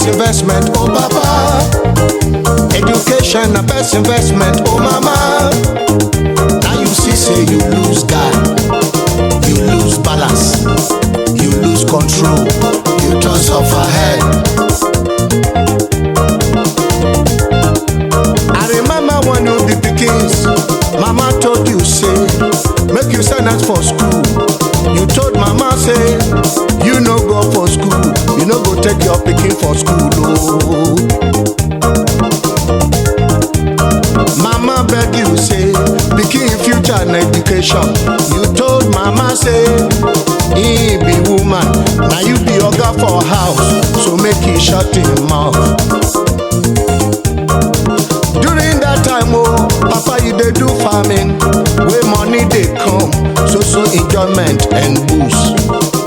best investment, oh papa. Education na best investment, oh mama. Now you see say you lose guard, you lose balance, you lose control, you turn suffer head. I remember when you be pikins, mama told you say, make you send us for school. You told mama say, you no go for school, you no go take your pikin for school. Oh. Mama beg you say, pikin future na education. You told mama say, he be woman, now you be oga for house, so make he shut him mouth. during that time oh papa you dey do farming wey money dey come so so enjoyment and boost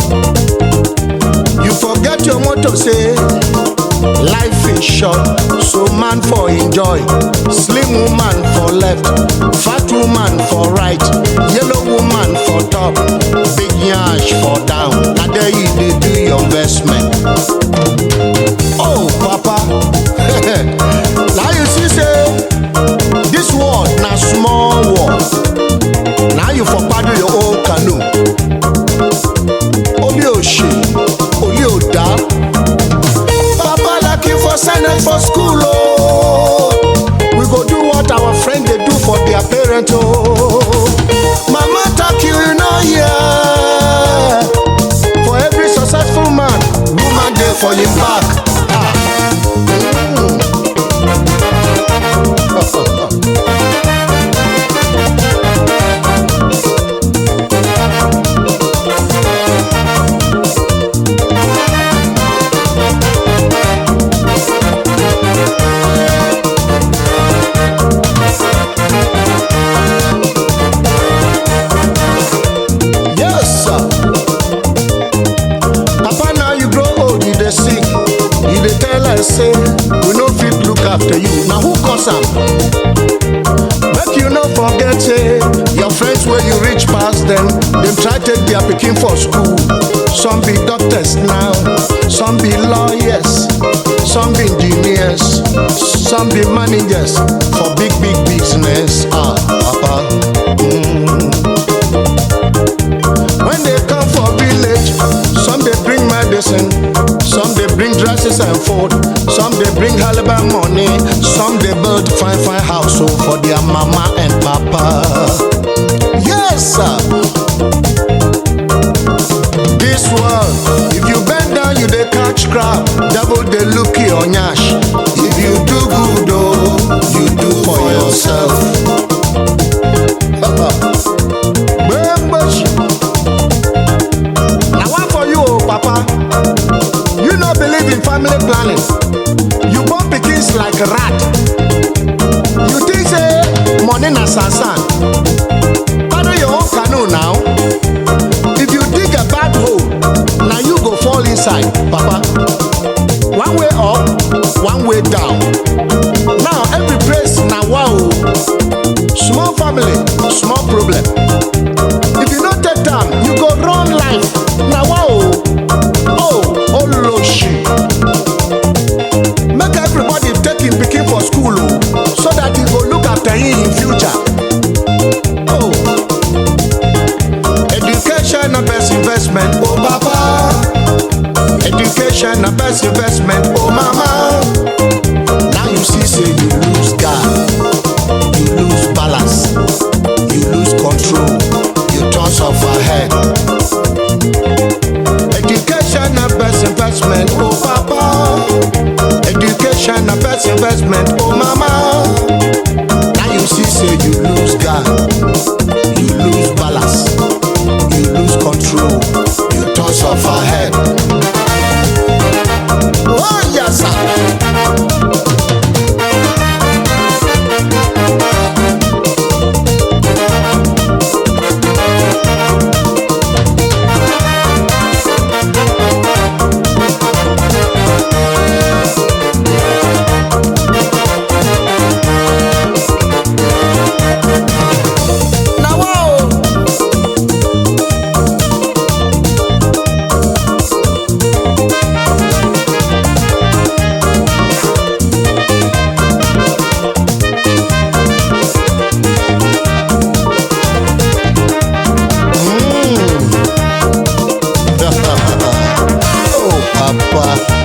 you forget your motto say life is short so man for enjoy slim woman for left fat woman for right yellow woman for top big yansh for down na there you dey do your investment. Oh, Papa. now you see, say, this world na small world. Now you for paddle your own canoe. Only Oshi, only Oda. Papa lucky for senate for school, oh. We go do what our friend they do for their parent, oh. Mama talk you, you know, yeah. For every successful man, woman dey for him back. Ah. Yes, sir. Papa, now you grow old, you dey sick. You dey tell us say we no fit look after you. Now who cause am? Make you no forget say your friends wey you reach pass them, dem try take their pikin for school. Some be doctors now, some be lawyers, some be engineers, some be managers for big big business. Ah, papa. Mm. When they come for village, some they bring medicine, some they bring dresses and food, some they bring halibut money, some they build fine fine house oh, for their mama and papa. Yes, sir. This world, if you bend down, you they catch crab. Devil they look you on yash. If you do good, oh, you do for yourself. Membership. Now one for you, oh, Papa. You no believe in family planning. You born pikins like rat. You think say money na sansan. Paddle your own canoe now. If you dig a bad hole, now you go fall inside, Papa. One way up, one way down. Now every place na wow. Small family, small problem. If you no take time, you go run life. Na wow. Oh, oloshi. Make everybody take him pikin for school oh, so that he go look after him in future. Oh. Education na best investment, oh papa. Education na best investment, oh mama. Now you see say you lose guard, you lose balance, you lose control, you turn suffer head. Education na best investment, oh papa. Education na best investment, oh mama. Now you see say you lose guard, you lose balance, you lose control, you turn suffer head. Oh yes sir. papa